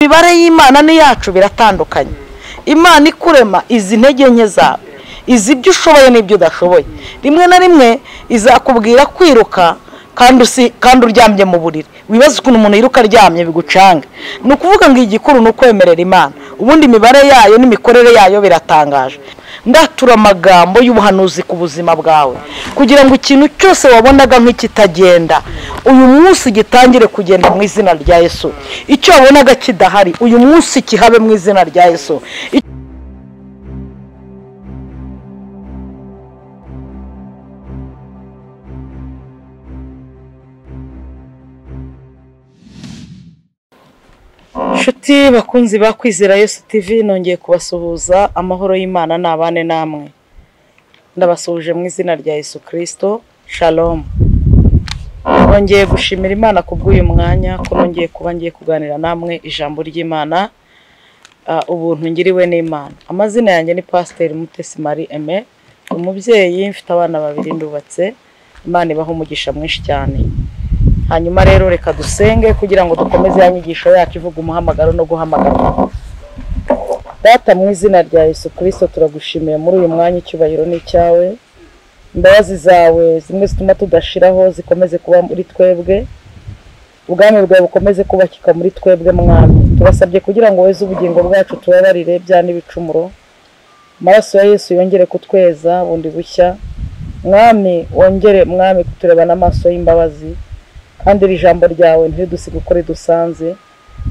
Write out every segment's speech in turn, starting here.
imibare y'imana n'iyacu biratandukanye imana ikurema izi intege nke zawe izi ibyo ushoboye n'ibyo udashoboye rimwe na rimwe izakubwira kwiruka kandi uryamye mu buriri wibaza ukuntu umuntu yiruka aryamye bigucange ni ukuvuga ngo igikuru ni ukwemerera imana ubundi imibare yayo n'imikorere yayo biratangaje ndatura amagambo y'ubuhanuzi ku buzima bwawe kugira ngo ikintu cyose wabonaga nk'ikitagenda uyu munsi gitangire kugenda mu izina rya yesu icyo wabonaga kidahari uyu munsi kihabe mu izina rya yesu inshuti bakunzi bakwizera yesu tivi nongeye kubasuhuza amahoro y'imana ni abane namwe ndabasuhuje mu izina rya yesu kirisito shalom nongeye gushimira imana kubw'uyu mwanya ko nongeye kuba ngiye kuganira namwe ijambo ry'imana ah, ubuntu ngiriwe n'imana amazina yanjye ni pasiteri mutesi marie aime umubyeyi mfite abana babiri ndubatse imana ibaha umugisha mwinshi cyane hanyuma rero reka dusenge kugira ngo dukomeze ya nyigisho yacu ivuga umuhamagaro no guhamagarwa data mu izina rya yesu kirisito turagushimiye muri uyu mwanya icyubahiro ni icyawe imbabazi zawe zimwe zituma tudashiraho zikomeze kuba muri twebwe ubwami bwawe bukomeze kubakika muri twebwe mwami tubasabye kugira ngo weze ubugingo bwacu tubabarire bya n'ibicumuro amaraso ya yesu yongere kutweza bundi bushya mwami wongere mwami kutureba n'amaso y'imbabazi kandi iri jambo ryawe ntiridusiga uko ridusanze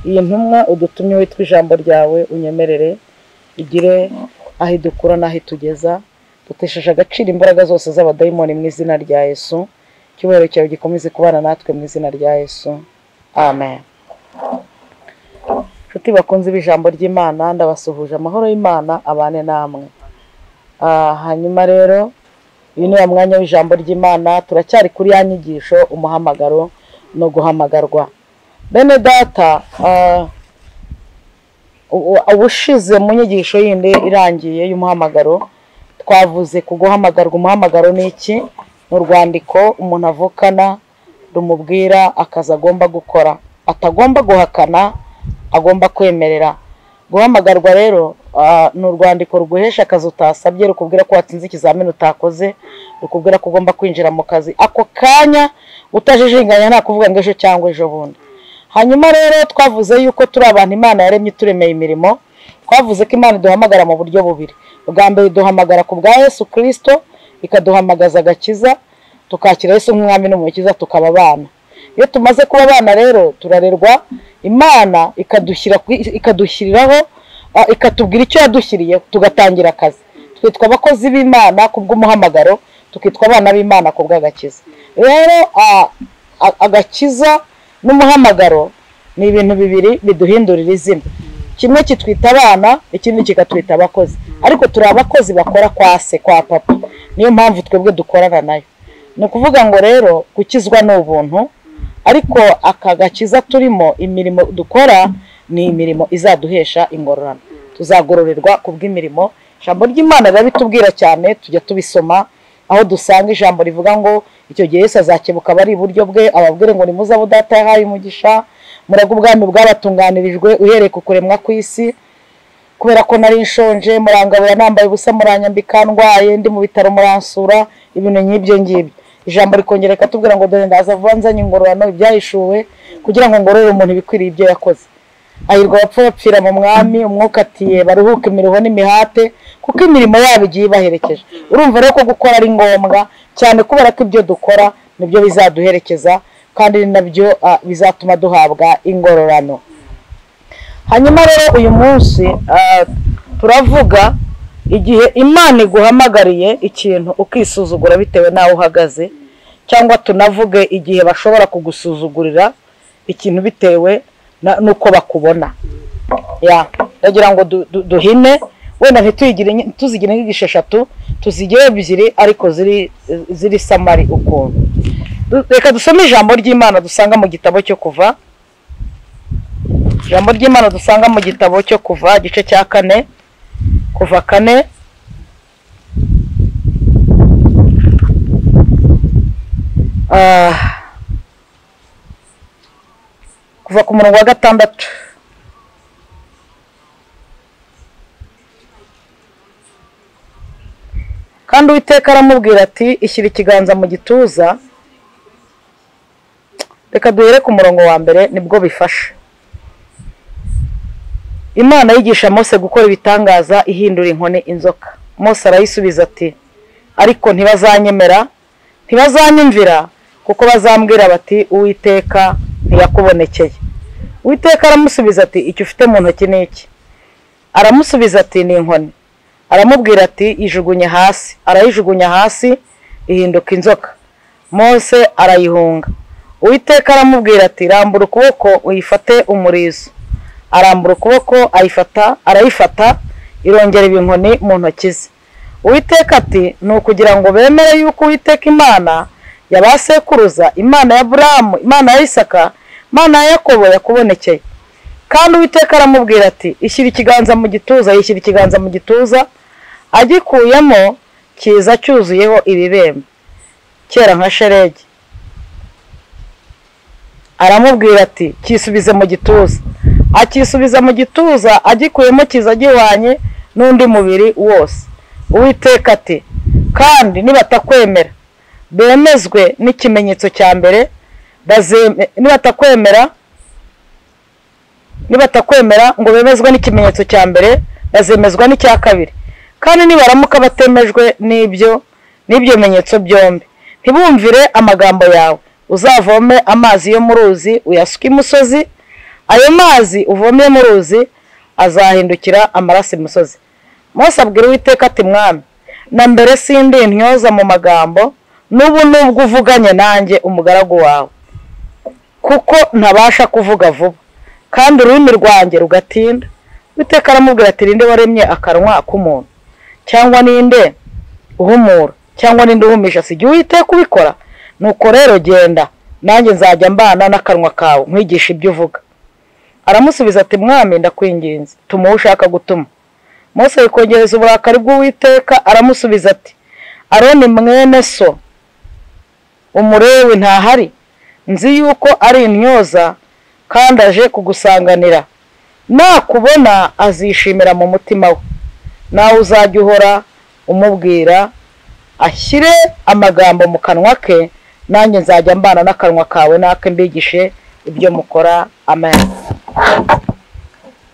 iyi ntumwa udutumye witwa ijambo ryawe unyemerere igire aho idukura n'aho itugeza dutesheje agaciro imbaraga zose z'abadayimoni mu izina rya yesu icyubahiro cyawe gikomeze kubana natwe mu izina rya yesu amen inshuti bakunze b'ijambo ry'imana ndabasuhuje amahoro y'imana abane namwe Ah, hanyuma rero uyu ni wa mwanya w'ijambo ry'imana turacyari kuri ya nyigisho umuhamagaro no guhamagarwa bene data ah, u- u- ubushize mu nyigisho yindi irangiye y'umuhamagaro twavuze ku guhamagarwa umuhamagaro ni iki ni urwandiko umuntu avukana rumubwira akazi agomba gukora atagomba guhakana agomba kwemerera guhamagarwa rero ah, ni urwandiko ruguhesha akazi utasabye rukubwira ko watsinze ikizamini utakoze rukubwira ko ugomba kwinjira mu kazi ako kanya utajijinganya nta kuvuga ngo ejo cyangwa ejo bundi hanyuma rero twavuze yuko turi abantu imana yaremye ituremeye imirimo twavuze ko imana iduhamagara mu buryo bubiri ubwa mbere iduhamagara ku bwa yesu kirisito ikaduhamagaza agakiza tukakira yesu nk'umwami n'umukiza tukaba abana iyo tumaze kuba abana rero turarerwa imana ikadushyira ku- ikadushyiriraho ah, ikatubwira icyo yadushyiriye tugatangira akazi twitwa abakozi b'imana ku bw'umuhamagaro tukitwa abana b'imana ku bw'agakiza rero ah, a- agakiza n'umuhamagaro ni ibintu bibiri biduhindurira izina kimwe kitwita abana ikindi kikatwita abakozi ariko turi abakozi bakora kwa se kwa papa niyo mpamvu twebwe dukorana nayo ni ukuvuga ngo rero gukizwa ni ubuntu ariko aka gakiza turimo imirimo dukora ni imirimo izaduhesha ingororano tuzagororerwa ku bw'imirimo ijambo ry'imana riba ritubwira cyane tujya tubisoma aho dusanga ijambo rivuga ngo icyo gihe yesu azakebuka abari iburyo bwe ababwire ngo nimuzabe udata yahaye umugisha murage ubwami bwabatunganirijwe uhereye ku kuremwa kw'isi kubera ko nari nshonje murangabura nambaye ubusa muranyambika ndwaye ndi mu bitaro muransura ibintu nk'ibyo ngibyo ijambo rikongera rikatubwira ngo dore ndaza vuba nzanye ingororano ibyahishuwe kugira ngo ngororere umuntu ibikwiriye ibyo yakoze ayirwa abapfa bapfira mu mwami umwuka atiye baruhuke imiruho n'imihate kuko imirimo yabo igiye ibaherekeje urumva rero ko gukora ari ngombwa cyane kubera ko ibyo dukora nibyo bizaduherekeza kandi ni nabyo ah, bizatuma duhabwa ingororano hanyuma rero uyu munsi ah, turavuga igihe imana iguhamagariye ikintu ukisuzugura bitewe n'aho uhagaze cyangwa tunavuge igihe bashobora kugusuzugurira ikintu bitewe na- n'uko bakubona ya ndagira ngo du- du- duhine wenda ntituyigire inyi- ntituzigire nk'igisha eshatu tuzigire ebyiri ariko ziri ziri samari ukuntu Du- reka dusome ijambo ry'imana dusanga mu gitabo cyo kuva ijambo ry'imana dusanga mu gitabo cyo kuva igice cya kane kuva kane Ah, kuva ku murongo wa gatandatu kandi uwiteka aramubwira ati ishyira ikiganza mu gituza reka duhere ku murongo wa mbere nibwo bifasha imana yigisha mose gukora ibitangaza ihindura inkoni inzoka mose arayisubiza ati ariko ntibazanyemera ntibazanyumvira kuko bazambwira bati uwiteka ntiyakubonekeye uwiteka aramusubiza ati icyo ufite mu ntoki ni iki aramusubiza ati ni inkoni aramubwira ati ijugunye hasi arayijugunya hasi ihinduka inzoka mose arayihunga uwiteka aramubwira ati rambura ukuboko uyifate umurizo arambura ukuboko ayifata arayifata irongera iba inkoni mu ntoki ze uwiteka ati ni ukugira ngo bemere yuko uwiteka imana ya ba sekuruza imana ya buramu imana ya isaka imana ya yakobo yakubonekeye kandi uwiteka aramubwira ati ishyira ikiganza mu gituza yishyira ikiganza mu gituza agikuyemo kiza cyuzuyeho ibibembe kera nka sheregi aramubwira ati cyisubize mu gituza akisubiza mu gituza agikuyemo kiza gihwanye n'undi mubiri wose uwiteka ati kandi nibatakwemera bemezwe n'ikimenyetso cya mbere bazeme- nibatakwemera nibatakwemera ngo bemezwe n'ikimenyetso cya mbere bazemezwa n'icya kabiri kandi nibaramuka batemejwe n'ibyo n'ibyo bimenyetso byombi ntibumvire amagambo yawe uzavome amazi yo mu ruzi uyasuke imusozi ayo mazi uvomeye mu ruzi azahindukira amaraso imusozi mose abwira uwiteka ati mwami na mbere sindi ntyoza mu magambo n'ubu nubwo uvuganye nanjye umugaragu wawe kuko ntabasha kuvuga vuba kandi ururimi rwanjye rugatinda uwiteka aramubwira ati ninde waremye akanwa k'umuntu cyangwa ninde uhumura cyangwa ninde uhumisha si igihe uwiteka ubikora nuko rero genda nanjye nzajya mbana n'akanwa kawe nkwigisha ibyo uvuga aramusubiza ati mwami ndakwinginze tuma uwo ushaka gutuma mose yikongereza uburakari bw'uwiteka aramusubiza ati aroni mwene so umurewe ntahari nzi yuko ari intyoza kandi aje kugusanganira nakubona azishimira mu mutima we nawe uzajya uhora umubwira ashyire amagambo mu kanwa ke nanjye nzajya mbana n'akanwa kawe nake mbigishe ibyo mukora amen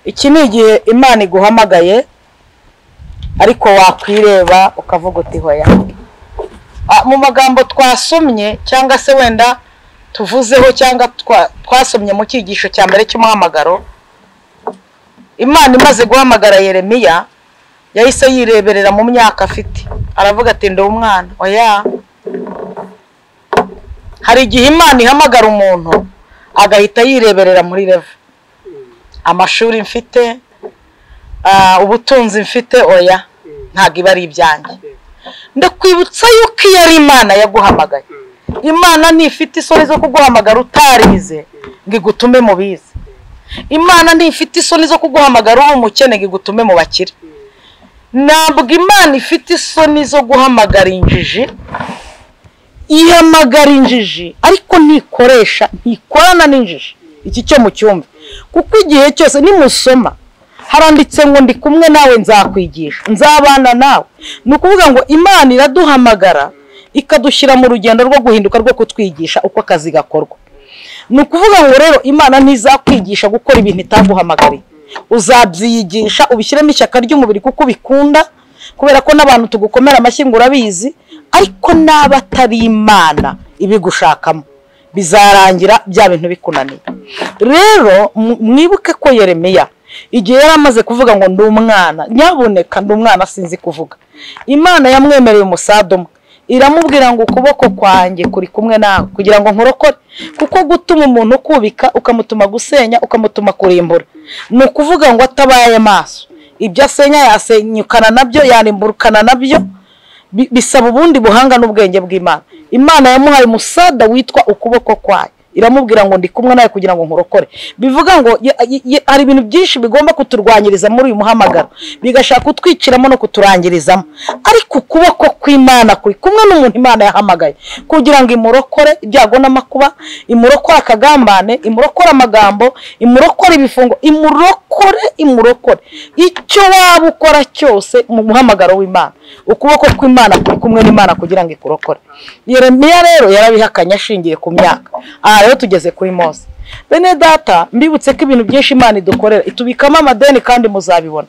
iki ni igihe imana iguhamagaye ariko wakwireba ukavuga uti hoya Ah, mu magambo twasomye cyangwa se wenda tuvuzeho cyangwa twa- twasomye mu cyigisho cya mbere cy'umuhamagaro imana imaze guhamagara yeremiya yahise yireberera mu myaka afite aravuga ati ndi umwana oya hari igihe imana ihamagara umuntu agahita yireberera muri revo amashuri mfite ah, ubutunzi mfite oya ntabwo iba ari ibyanjye ndakwibutsa yuko iyo ari imana yaguhamagaye imana ntifite isoni zo kuguhamagara utarize ngo igutume mu bize imana ntifite isoni zo kuguhamagara uri umukene ngo igutume mu bakire ntabwo imana ifite isoni zo guhamagara injiji ihamagara injiji ariko ntikoresha ntikorana n'injiji iki cyo mu cyumba kuko igihe cyose nimusoma haranditse ngo ndi kumwe nawe nzakwigisha nzabana nawe ni ukuvuga ngo imana iraduhamagara ikadushyira mu rugendo rwo guhinduka rwo kutwigisha uko akazi gakorwa ni ukuvuga ngo rero imana ntizakwigisha gukora ibintu itaguhamagariye uzabyiyigisha ubishyiremo ishyaka ry'umubiri kuko ubikunda kubera ko n'abantu tugukomera amashyi ngo urabizi ariko n'aba atari imana ibigushakamo bizarangira bya bintu bikunaniye rero mu- mwibuke ko yeremiya igihe yari amaze kuvuga ngo ndi umwana nyabuneka ndi umwana sinzi kuvuga imana yamwemereye umusada umwe iramubwira ngo ukuboko kwanjye kuri kumwe nawe kugira ngo nkurokore kuko gutuma umuntu ukubika ukamutuma gusenya ukamutuma kurimbura ni ukuvuga ngo atabaye maso ibyo asenya yasenyukana nabyo yarimburukana nabyo bi- bisaba ubundi buhanga n'ubwenge bw'imana imana yamuhaye umusada witwa ukuboko kwayo iramubwira ngo ndi kumwe nawe kugira ngo nkurokore bivuga ngo ye- ye- ye- hari ibintu byinshi bigomba kuturwanyiriza muri uyu muhamagaro bigashaka kutwiciramo no kuturangirizamo ariko ukuboko ko imana kuri kumwe n'umuntu imana yahamagaye kugira ngo imurokore ibyago n'amakuba imurokore akagambane imurokore amagambo imurokore ibifungo imurokore imurokore icyo waba ukora cyose mu muhamagaro w'imana ukuboko kw'imana kuri kumwe n'imana kugira ngo ikurokore yeremiya rero yarabihakanye ashingiye ku myaka aha rero tugeze kuri mose bene data mbibutse ko ibintu byinshi imana idukorera itubikamo amadeni kandi muzabibona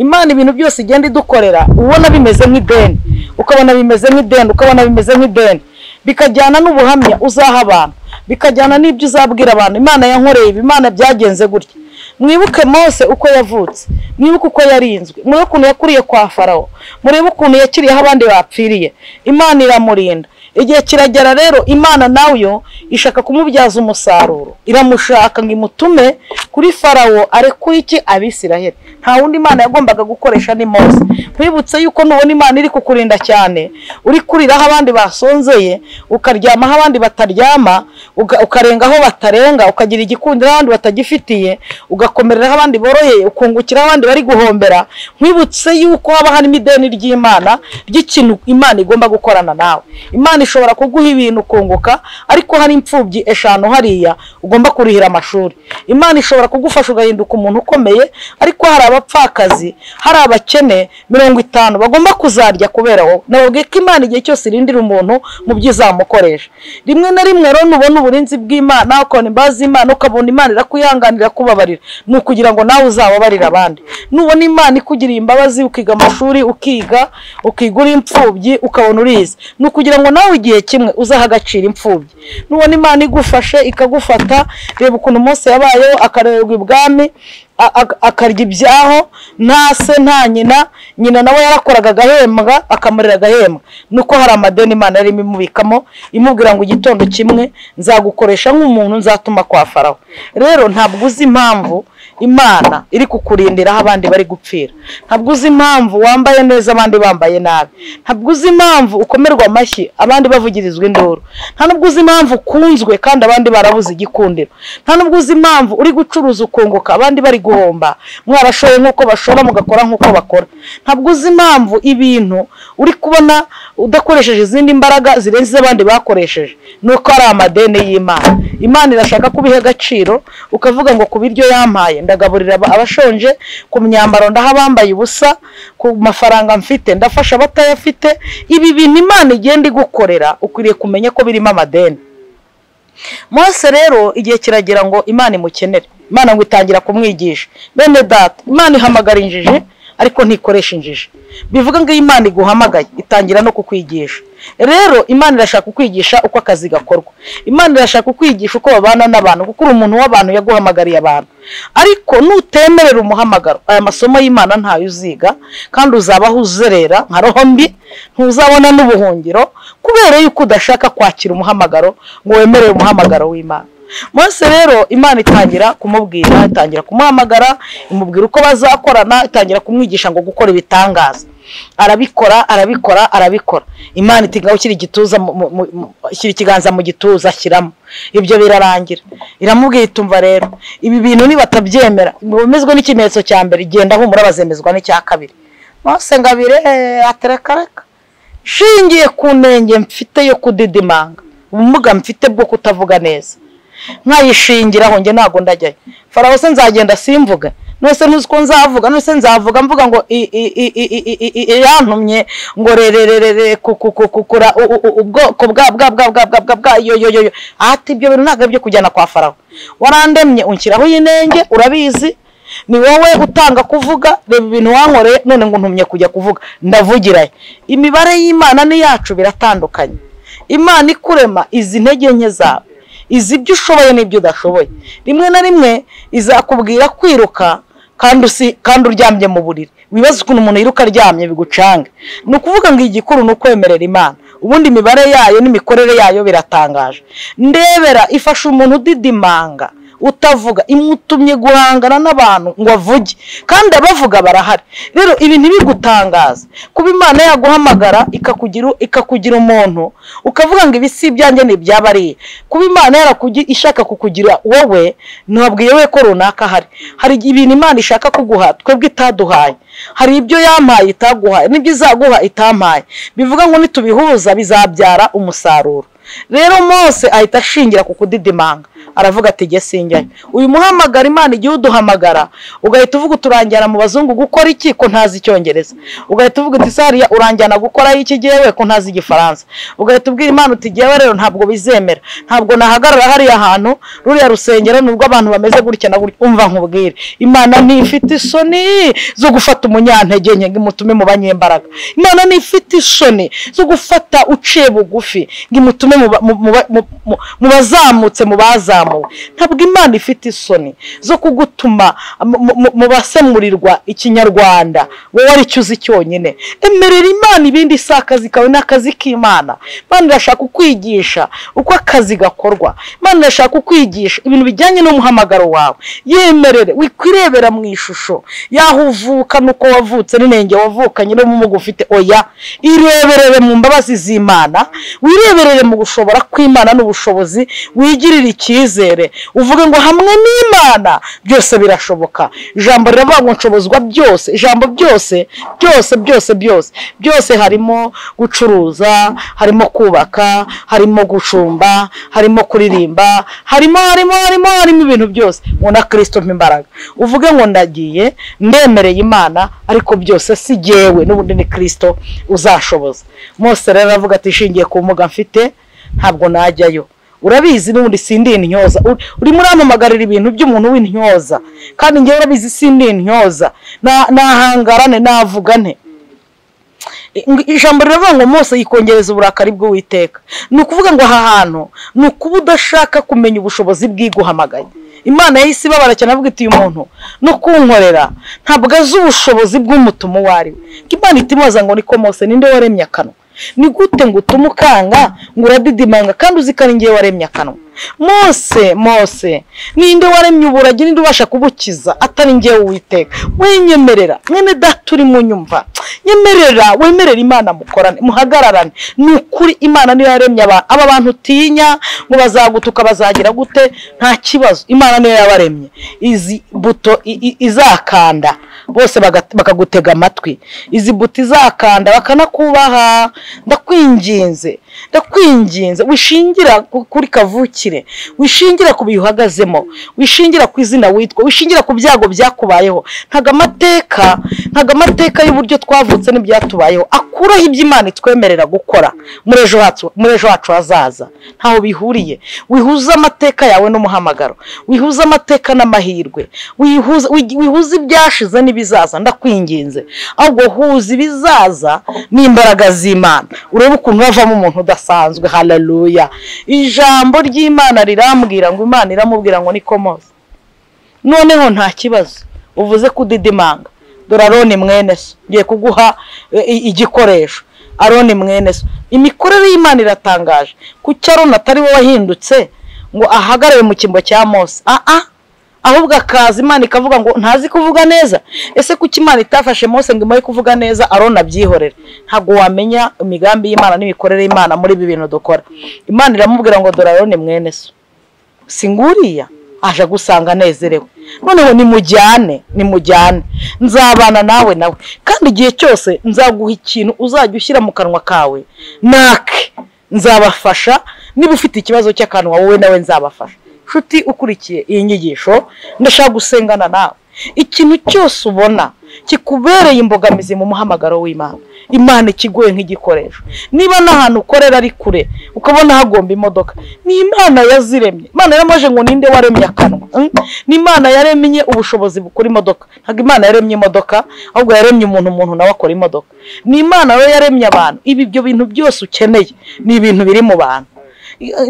imana ibintu byose igenda idukorera ubona bimeze nk'ideni ukabona bimeze nk'ideni ukabona bimeze nk'ideni bikajyana n'ubuhamya uzaha abantu bikajyana n'ibyo uzabwira abantu imana yankoreye ibi imana byagenze gutya mwibuke mose uko yavutse mwibuke uko yarinzwe murebe ukuntu yakuriye kwa farawo murebe ukuntu yakiriyeho abandi bapfiriye imana iramurinda igihe kiragera rero imana nayo ishaka kumubyaza umusaruro iramushaka ngo imutume kuri farawo arekure iki abisiraheli nta wundi imana yagombaga gukoresha ni mose mwibutse yuko nubona imana iri kukurinda cyane uri kuriraho abandi basonzeye ukaryamaho abandi bataryama uka- ukarenga aho batarenga ukagira igikundiro abandi batagifitiye ugakomereraho abandi boroheye ukungukiraho abandi bari guhombera mwibutse yuko haba harimo ideni ry'imana ry'ikintu imana igomba gukorana nawe imana ishobora kuguha ibintu ukunguka ariko hari imfubyi eshanu hariya ugomba kurihira amashuri imana ishobora kugufasha ugahinduka umuntu ukomeye ariko hari abapfakazi hari abakene mirongo itanu bagomba kuzarya kubera wowe nababwiye ko imana igihe cyose irindira umuntu mu byo izamukoresha rimwe na rimwe rero nubona uburinzi bw'imana ukabona imbabazi z'imana ukabona imana irakuyihanganira kubabarira ni ukugira ngo nawe uzababarire abandi nubona imana ikugiriye imbabazi ukiga amashuri ukiga ukiga uri imfubyi ukabona urize ni ukugira ngo nawe igihe kimwe uzaha agaciro imfubyi nubona imana igufashe ikagufata reba ukuntu umunsi yabayeho akarererwa ibwami a- a- akarya ibyaho nta se nta nyina nyina nawe yarakoraga agahembwa akamurira agahembwa nuko hari amadeni imana yari imubikamo imubwira ngo igitondo kimwe nzagukoresha nk'umuntu nzatuma kwa farawo rero ntabwo uzi impamvu imana iri kukurindiraho abandi bari gupfira ntabwo uzi impamvu wambaye neza abandi bambaye nabi ntabwo uzi impamvu ukomerwa amashyi abandi bavugirizwa induru nta nubwo uzi impamvu ukunzwe kandi abandi barabuze igikundiro nta nubwo uzi impamvu uri gucuruza ukunguka abandi bari guhomba mwarashoye nk'uko bashora mugakora nk'uko bakora ntabwo uzi impamvu ibintu uri kubona udakoresheje izindi mbaraga zirenze izo abandi bakoresheje nuko ari amadeni y'imana imana irashaka kubiha agaciro ukavuga ngo ku biryo yampaye ndagaburira aba- abashonje ku myambaro ndaha abambaye ubusa ku mafaranga mfite ndafasha abatayafite ibi bintu imana igenda igukorera ukwiriye kumenya ko birimo amadeni mose rero igihe kiragira ngo imana imukenere imana ngo itangira kumwigisha bene data imana ihamagara injiji ariko ntikoresha injiji bivuga ngo iyo imana iguhamagaye itangira no kukwigisha rero imana irashaka kukwigisha uko akazi gakorwa imana irashaka kukwigisha uko babana n'abantu kuko uri umuntu w'abantu yaguhamagariye abantu ariko nutemerera umuhamagaro aya masomo y'imana ntayo uziga kandi uzabaho uzerera nka roho mbi ntuzabona n'ubuhungiro kubera yuko udashaka kwakira umuhamagaro ngo wemerere umuhamagaro w'imana Mose rero imana itangira kumubwira itangira kumuhamagara imubwira uko bazakorana itangira kumwigisha ngo gukora ibitangaza arabikora arabikora arabikora imana iti ngaho ushyira igituza mu- mu- mu- mu- shyira ikiganza mu gituza ashyiramo ibyo birarangira iramubwira itumva rero ibi bintu nibatabyemera bemezwa n'ikimenyetso cya mbere genda humura bazemezwa n'icya kabiri Mose ngabire aterekareka nshingiye ku ntenge mfite yo kudidimanga ubumuga mfite bwo kutavuga neza nkayishingiraho njye ntabwo ndajyayo farawo se nzagenda simvuga nose ntuzi ko nzavuga nose nzavuga mvuga ngo i- i- i- i- i- i- i- irantumye ngo rerererere ku- ku- ku- kukura u- u- u- ubwoko bwa bwa bwa bwa bwa bwa bwa yo yo yo yo ati ibyo bintu ntabwo ari byo kujyana kwa farawo warandemye unshyiraho inenge urabizi ni wowe utanga kuvuga reba ibintu wankoreye none ngo ntumye kujya kuvuga ndavugirayo imibare y'imana n'iyacu biratandukanye imana ikurema izi intege nke zawe izi ibyo ushoboye n'ibyo udashoboye rimwe na rimwe izakubwira kwiruka kandi usi kandi uryamye mu buriri wibaza ukuntu umuntu yiruka aryamye bigucange ni ukuvuga ngo igikuru ni ukwemerera imana ubundi imibare yayo n'imikorere yayo biratangaje ndebera ifasha umuntu udidimanga utavuga imutumye guhangana n'abantu ngo avuge kandi abavuga barahari rero ibi ntibigutangaze kuba imana yaguhamagara ikakugira ikakugira umuntu ukavuga ngo ibi si ibyanjye ni iby'abariye kuba imana yarakugi ishaka kukugira wowe ntiwabwiye we ko runaka hari hari ibintu imana ishaka kuguha twebwe itaduhaye hari ibyo yampaye itaguhaye n'ibyo izaguha itampaye bivuga ngo nitubihuza bizabyara umusaruro rero mose ahita ashingira ku kudidimanga aravuga ati jye sinjyayo uyu muhamagara imana igihe uduhamagara ugahita uvuga uturangira mu bazungu gukora iki ko ntazi icyongereza ugahita uvuga uti sariya uranjyana gukora iki jyewe ko ntazi igifaransa ugahita ubwira imana uti jyewe rero ntabwo bizemera ntabwo nahagarara hariya hantu ruriya rusengero ni urwo abantu bameze gutya na gutya umva nkubwire imana ntifite isoni zo gufata umunyantege nke ngo imutume mu banyembaraga imana ntifite isoni zo gufata uciye bugufi ngo imutume mu ba- mu- mu ba- mu- mu- mu bazamutse mu bazamu zamuwe ntabwo imana ifite isoni zo kugutuma mu- mu- mu basemurirwa ikinyarwanda wowe aricyo uzi cyonyine emerera imana ibindi si akazi kawe ni akazi k'imana imana irashaka kukwigisha uko akazi gakorwa imana irashaka kukwigisha ibintu bijyanye n'umuhamagaro wawe yemerere wikwirebera mu ishusho yaho uvuka n'uko wavutse n'inenge wavukanye n'ubumuga ufite oya ireberere mu mbabazi z'imana wireberere mu gushobora kw'imana n'ubushobozi wigirire icyizere uvuge ngo hamwe n'imana byose birashoboka ijambo riravuga ngo nshobozwa byose ijambo byose byose byose byose byose harimo gucuruza harimo kubaka harimo gucumba harimo kuririmba harimo harimo harimo harimo ibintu byose ngo na kirisito mpa imbaraga uvuge ngo ndagiye ndemereye imana ariko byose si jyewe n'ubundi ni kirisito uzashoboza mose rero aravuga ati ishingiye ku mbuga mfite ntabwo najyayo urabizi n'ubundi sindi intyoza Uri- urimo uramamagarira ibintu by'umuntu w'intyoza kandi njyewe urabizi sindi intyoza Na- nahangarane navugane ijambo riravuga ngo mose yikongereza uburakari bw'uwiteka ni ukuvuga ngo aha hantu ni ukuba udashaka kumenya ubushobozi bw'iguhamagaye imana yahise ibabara cyane avuga iti uyu muntu no kunkorera ntabwo azi ubushobozi bw'umutumo uwo ari we Ngo imana itimubaza ngo niko mose ninde waremye akanwa ni gute ngo utume ukanga ngo uradidimanga kandi uzikana igihe waremye akanwa mose mose ninde waremye uburage ninde ubasha kubukiza atari ngewe uwiteka wenyemerera mwene data urimo unyumva nyemerera wemerera imana mukorane muhagararane ni ukuri imana niyo yaremye abantu aba bantu utinya ngo bazagutuka bazagira gute nta kibazo imana niyo yabaremye izi buto i- i- izakanda bose baga- bakagutega amatwi izi buto izakanda bakanakubaha ndakwinginze ndakwinginze wishingira ku- kuri kavukire wishingira ku bihe uhagazemo wishingira ku izina witwa wishingira ku byago byakubayeho ntago amateka ntago amateka y'uburyo twavutse n'ibyatubayeho akuraho ibyo imana itwemerera gukora muri ejo hacu muri ejo hacu hazaza ntaho bihuriye wihuza amateka yawe n'umuhamagaro wihuza amateka n'amahirwe wihuza wigi- wihuza ibyashize n'ibizaza ndakwinginze ahubwo huza ibizaza n'imbaraga z'imana urebe ukuntu havamo umuntu udasanzwe haleluya ijambo ry'imana rirambwira ngo imana iramubwira ngo niko mose noneho nta kibazo uvuze kudidimanga dore aroni mwene so ngiye kuguha e, i- igikoresho aroni mwene so imikorere y'imana iratangaje kuki aroni atari we wahindutse ngo ahagarare mu cyimbo cya mose aa ahubwo akaza imana ikavuga ngo ntazi kuvuga neza ese kuki imana itafashe mose ngo imare kuvuga neza arona abyihorere ntabwo wamenya imigambi y'imana n'imikorere y'imana muri ibi bintu dukora imana iramubwira ngo dore arone mwene so singuriya aje gusanga anezerewe noneho nimujyane nimujyane nzabana nawe nawe kandi igihe cyose nzaguha ikintu uzajya ushyira mu kanwa kawe nake nzabafasha niba ufite ikibazo cy'akanwa wowe nawe nzabafasha nshuti ukurikiye iyi nyigisho ndashaka gusengana nawe ikintu cyose ubona kikubereye imbogamizi mu muhamagaro w'imana imana ikiguye nk'igikoresho niba n'ahantu ukorera ari kure ukabona hagomba imodoka ni imana yaziremye imana yaramaje ngo ninde waremye akanwa Mm? ni imana yaremye ubushobozi bukora imodoka ntabwo imana yaremye imodoka ahubwo yaremye umuntu umuntu nawe akora imodoka ni imana we yaremye abantu ibi ibyo bintu byose ukeneye ni ibintu biri mu bantu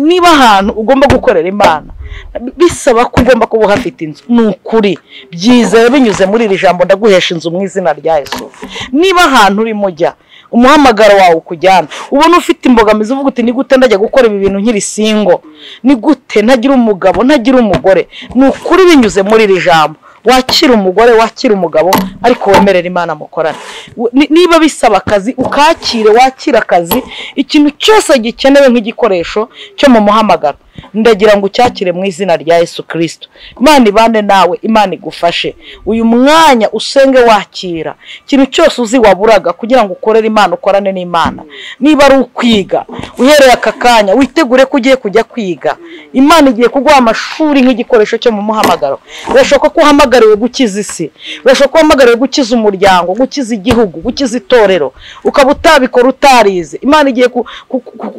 niba ahantu ugomba gukorera imana bisaba ko ugomba kuba uhafite inzu ni ukuri byizewe binyuze muri iri jambo ndaguhesha inzu mu izina rya yesu niba ahantu urimo ujya umuhamagaro wawe ukujyana ubona ufite imbogamizi uvuga uti ni gute ndajya gukora ibi bintu nkiri singo ni gute ntagira umugabo ntagira umugore ni ukuri binyuze muri iri jambo wakira umugore wakira umugabo ariko wemerera imana mukorana niba bisaba akazi ukakire wakire akazi ikintu cyose gikenewe nk'igikoresho cyo mu muhamagaro ndagira ngo ucyakire mu izina rya Yesu kirisito imana ibane nawe imana igufashe uyu mwanya usenge wakira ikintu cyose uzi waburaga kugira ngo ukorere imana ukorane n'imana niba ari ukwiga uhereye aka kanya witegure ko ugiye kujya kwiga imana igiye kuguha amashuri nk'igikoresho cyo mu muhamagaro birashoboka ko uhamagariwe gukiza isi birashoboka ko uhamagariwe gukiza umuryango gukiza igihugu gukiza itorero ukaba utabikora utarize imana igiye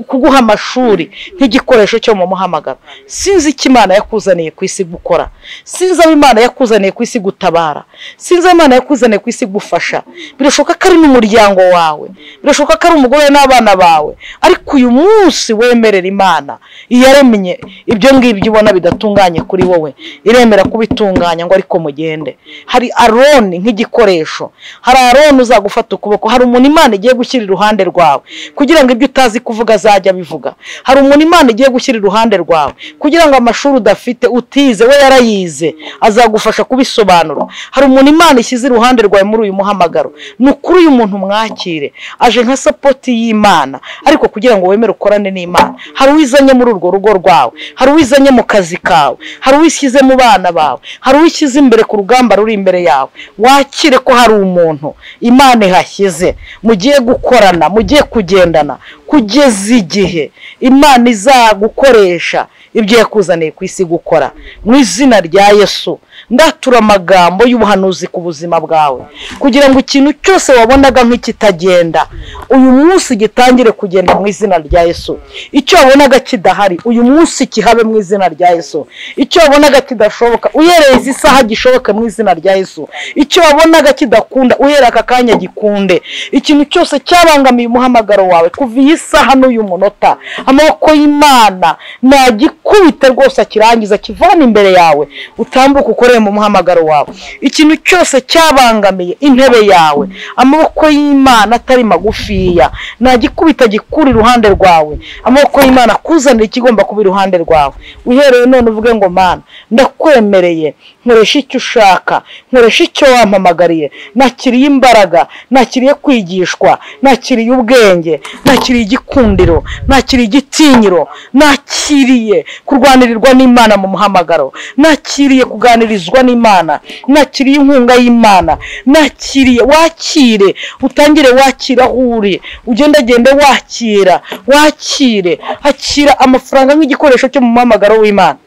kuguha amashuri nk'igikoresho cyo mu muhamagaro sinzi icyo imana yakuzaniye ku isi gukora sinzi aho imana yakuzaniye ku isi gutabara sinzi aho imana yakuzaniye ku isi gufasha birashoboka ko ari n'umuryango wawe birashoboka ko ari umugore n'abana bawe ariko uyu munsi wemerera imana iyaremye ibyo ngibyo ubona bidatunganye kuri wowe iremera kubitunganya ngo ariko mugende hari aroni nk'igikoresho hari aroni uzagufata ukuboko hari umuntu imana igiye gushyira iruhande rwawe kugira ngo ibyo utazi kuvuga azajya abivuga hari umuntu imana igiye gushyira iruhande rwawe kugira ngo amashuri udafite utize we yarayize azagufasha kubisobanura hari umuntu imana ishyize iruhande rwawe muri uyu muhamagaro ni ukuri uyu muntu mwakire aje nka sapoti y'imana ariko kugira ngo wemere ukorane n'imana hari uwizanye muri urwo rugo rwawe hari uwizanye mu kazi kawe hari uwishyize mu bana bawe hari uwishyize imbere ku rugamba ruri imbere yawe wakire ko hari umuntu imana ihashyize mugiye gukorana mugiye kugendana kugeza igihe imana izagukoresha ibyo yakuzaniye ku isi gukora mu izina rya yesu ndatura amagambo y'ubuhanuzi ku buzima bwawe kugira ngo ikintu cyose wabonaga nk'ikitagenda uyu munsi gitangire kugenda mu izina rya yesu icyo wabonaga kidahari uyu munsi kihabe mu izina rya yesu icyo wabonaga kidashoboka uhereye izi saha gishoboke mu izina rya yesu icyo wabonaga kidakunda uhereye aka kanya gikunde ikintu cyose cyabangamiye umuhamagaro wawe kuva iyi saha n'uyu munota amaboko y'imana nagikubite rwose akirangiza akivana imbere yawe utambuka ukoreye mu muhamagaro wawe ikintu cyose cyabangamiye intebe yawe amaboko y'imana atari magufiya nagikubita gikura iruhande rwawe amaboko y'imana akuzanira ikigomba kuba iruhande rwawe uhereye none uvuge ngo mana ndakwemereye nkoresha icyo ushaka nkoresha icyo wampamagariye nakiriye imbaraga nakiriye kwigishwa nakiriye ubwenge nakiriye igikundiro nakiriye igitinyiro nakiriye kurwanirirwa n'imana mu muhamagaro nakiriye kuganirizwa n'imana nakiriye inkunga y'imana nakiriye wakire utangire wakira aho uri ugendagende wakira wakire akira amafaranga nk'igikoresho cyo mu muhamagaro w'imana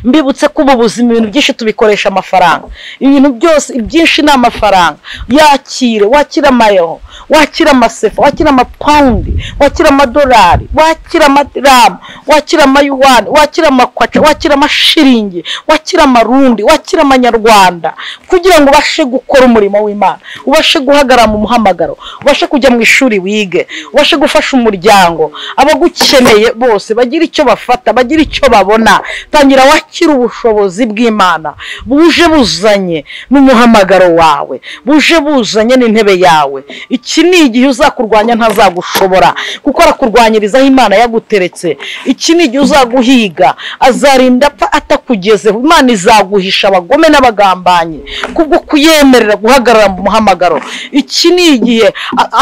mbibutse ko ubu buzima ibintu byinshi tubikoresha amafaranga ibintu byose ibyinshi ni amafaranga yakire wakire amayeho wakire amasefa wakire amapawundi wakire amadolari wakire amaramu wakire amayuwani wakire amakwaca wakire amashiringi wakire amarundi wakire amanyarwanda kugira ngo ubashe gukora umurimo w'imana ubashe guhagarara mu muhamagaro ubashe kujya mu ishuri wige ubashe gufasha umuryango abagukeneye bose bagira icyo bafata bagira icyo babona tangira wakira ubushobozi bw'imana buje buzanye n'umuhamagaro wawe buje buzanye n'intebe yawe iki ni igihe uzakurwanya ntazagushobora kuko arakurwanyiriza aho imana yaguteretse iki ni igihe uzaguhiga azarinda apfa atakugezeho imana izaguhisha abagome n'abagambanyi kubwo kuyemerera guhagarara mu muhamagaro iki ni igihe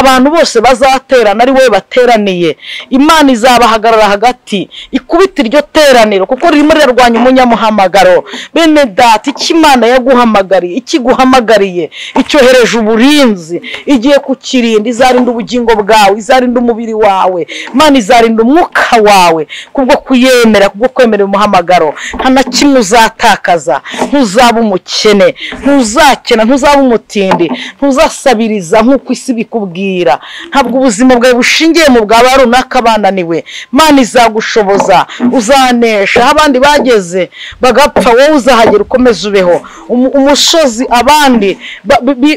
abantu bose bazaterana ari wowe bateraniye imana izabahagarara hagati ikubita iryo teraniro kuko ririmo rirarwanya umunyamuhamagaro bene data icyo imana yaguhamagariye ikiguhamagariye icyohereje uburinzi igiye kukirinda izarinda ubugingo bwawe izarinda umubiri wawe imana izarinda umwuka wawe kubwo kuyemera kubwo kwemera umuhamagaro nta na kimwe uzatakaza ntuzaba umukene ntuzakena ntuzaba umutindi ntuzasabiriza nk'uko isi bikubwira ntabwo ubuzima bwawe bushingiye mu bwa ba runaka bananiwe imana izagushoboza uzanesha aho abandi bageze bagapfa wowe uzahagera ukomeze ubeho umusozi abandi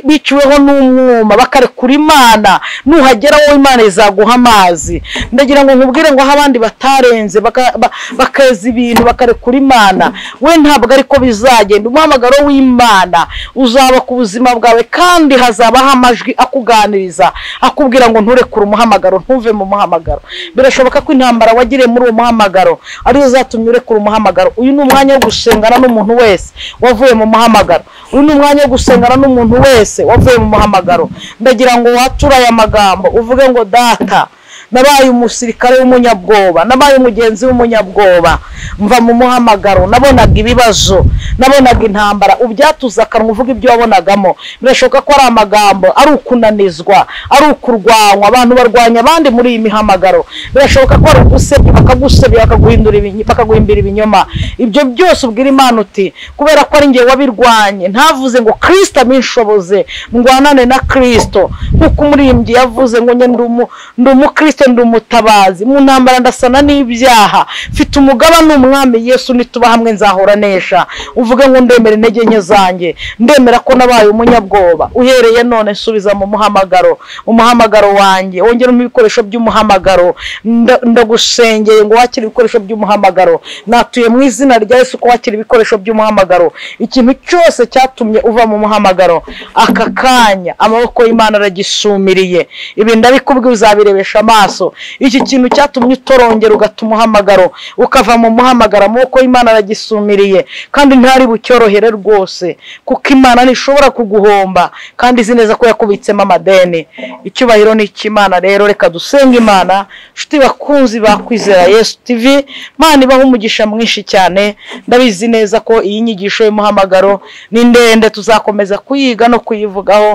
biciweho n'umwuma bakarekura imana imana nuhagera wowe imana izaguha amazi ndagira ngo nkubwire ngo aho abandi batarenze baka- ba- bakeza ibintu bakarekura imana we ntabwo ariko bizagenda umuhamagaro w'imana uzaba ku buzima bwawe kandi hazabaho amajwi akuganiriza akubwira ngo nturekure umuhamagaro ntuve mu muhamagaro birashoboka ko intambara wagiriye muri uwo muhamagaro ariyo zatumye urekura umuhamagaro uyu ni umwanya wo gusengana n'umuntu wese wavuye mu muhamagaro uyu ni umwanya wo gusengana n'umuntu wese wavuye mu muhamagaro ndagira ngo wature aya magambo uvuge ngo data nabaye umusirikare w'umunyabwoba nabaye umugenzi w'umunyabwoba mva mu muhamagaro nabonaga ibibazo nabonaga intambara ubyatuza akanwa uvuga ibyo wabonagamo birashoboka ko ari amagambo ari ukunanizwa ari ukurwanywa abantu barwanya abandi muri iyi mihamagaro birashoboka ko ari ugusebya bakagusebya bakaguhindura ibinyi- bakaguhimbira ibinyoma ibyo byose ubwira imana uti kubera ko ari njye wabirwanye ntavuze ngo kirisita abinshoboze ndwanane na kirisito nk'uko umurimbyi yavuze ngo njye ndi umu- ndi umukristo ndi umutabazi mu ntambara ndasana n'ibyaha mfite umugaba ni umwami yesu nituba hamwe nzahora nesha uvuge ngo ndemera intege nke zanjye ndemera ko nabaye umunyabwoba uhereye none nsubiza mu muhamagaro umuhamagaro wanjye wongeramo ibikoresho by'umuhamagaro nda- ndagusengeye ngo wakire ibikoresho by'umuhamagaro natuye mu izina rya yesu ko wakira ibikoresho by'umuhamagaro ikintu cyose cyatumye uva mu muhamagaro aka kanya amaboko y'imana aragisumiriye ibi ndabikubwiye uzabirebesha amaso iki kintu cyatumye utorongera ugata umuhamagaro ukava mu muhamagaro amaboko y'imana aragisumiriye kandi ntari bucyorohere rwose kuko imana ntishobora kuguhomba kandi izi neza ko yakubitsemo amadeni icyubahiro ni icy'imana rero reka dusenge imana nshuti bakunzi bakwizera yesu tv imana ibaho umugisha mwinshi cyane ndabizi neza ko iyi nyigisho y'umuhamagaro ni ndende tuzakomeza kuyiga no kuyivugaho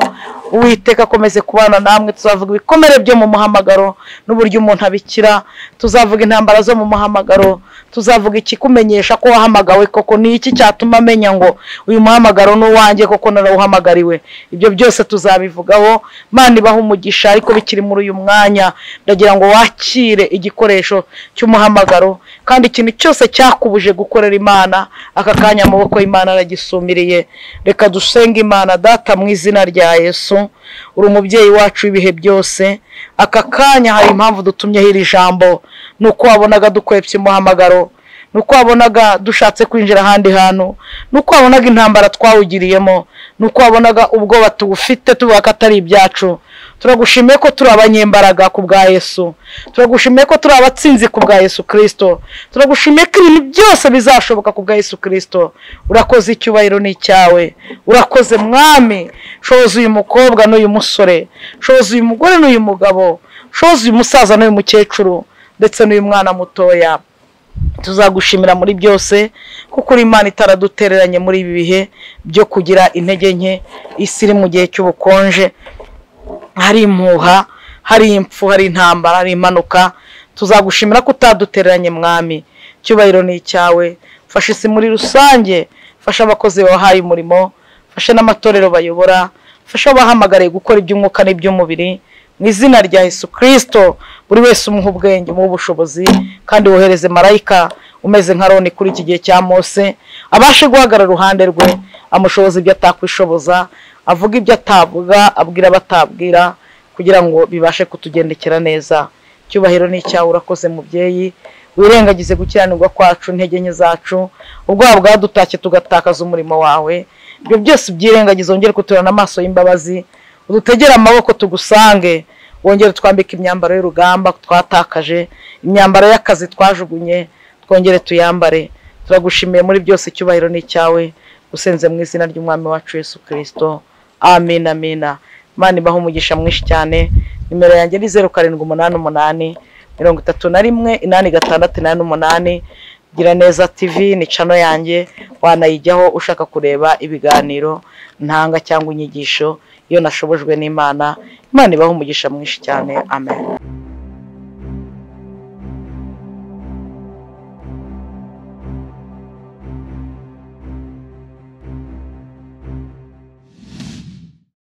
uwiteka akomeze kubana namwe tuzavuga ibikomere byo mu muhamagaro n'uburyo umuntu abikira tuzavuga intambara zo mu muhamagaro tuzavuga ikikumenyesha ko wahamagawe koko ni iki cyatuma amenya ngo uyu muhamagaro ni uwanjye koko narawuhamagariwe ibyo byose tuzabivugaho Imana ibaho umugisha ariko bikiri muri uyu mwanya ndagira ngo wakire igikoresho cy'umuhamagaro kandi ikintu cyose cyakubuje gukorera imana aka kanya amaboko y'imana aragisumiriye reka dusenge imana data mu izina rya yesu uri umubyeyi wacu w'ibihe byose aka kanya hari impamvu dutumyeho iri jambo ni uko wabonaga dukwepye umuhamagaro ni uko wabonaga dushatse kwinjira ahandi hantu ni uko wabonaga intambara twawugiriyemo ni uko wabonaga ubwoba tuwufite tuvuga ko atari ibyacu turagushimiye ko turi abanyembaraga ku bwa yesu turagushimiye ko turi abatsinzi ku bwa yesu kirisito turagushimiye ko ibintu byose bizashoboka ku bwa yesu kirisito urakoze icyubahiro ni icyawe urakoze mwami shoza uyu mukobwa n'uyu musore shoza uyu mugore n'uyu mugabo shoza uyu musaza n'uyu mukecuru ndetse n'uyu mwana mutoya tuzagushimira muri byose kuko uri imana itaradutereranye muri ibi bihe byo kugira intege nke isi iri mu gihe cy'ubukonje hari impuha hari impfu hari intambara hari impanuka tuzagushimira ko utadutereranye mwami icyubahiro ni icyawe fasha isi muri rusange fasha abakozi babahaye umurimo fasha n'amatorero bayobora fasha abahamagariye gukora iby'umwuka n'iby'umubiri mu izina rya Yesu Kristo buri wese umuha ubwenge umuhe ubushobozi kandi wohereze marayika umeze nka Aroni kuri iki gihe cya Mose abashe guhagarara iruhande rwe amushoboza ibyo atakwishoboza avuga ibyo atavuga abwira abatabwira kugira ngo bibashe kutugendekera neza icyubahiro ni icyawe urakoze mubyeyi wirengagize gukiranirwa kwacu intege nke zacu ubwoba bwadutashye tugatakaza umurimo wawe ibyo byose ubyirengagize wongere kuturana amaso y'imbabazi udutegere amaboko tugusange wongere twambike imyambaro y'urugamba twatakaje imyambaro y'akazi twajugunye twongere tuyambare turagushimiye muri byose icyubahiro ni icyawe usenze mu izina ry'umwami wacu yesu kirisito amin amina imana ibaho umugisha mwinshi cyane nimero yanjye ni zeru karindwi umunani umunani mirongo itatu na rimwe inani gatandatu inani umunani gira neza tv ni cano yanjye wanayijyaho ushaka kureba ibiganiro ntanga cyangwa inyigisho iyo nashobojwe n'imana imana ibaho umugisha mwinshi cyane amen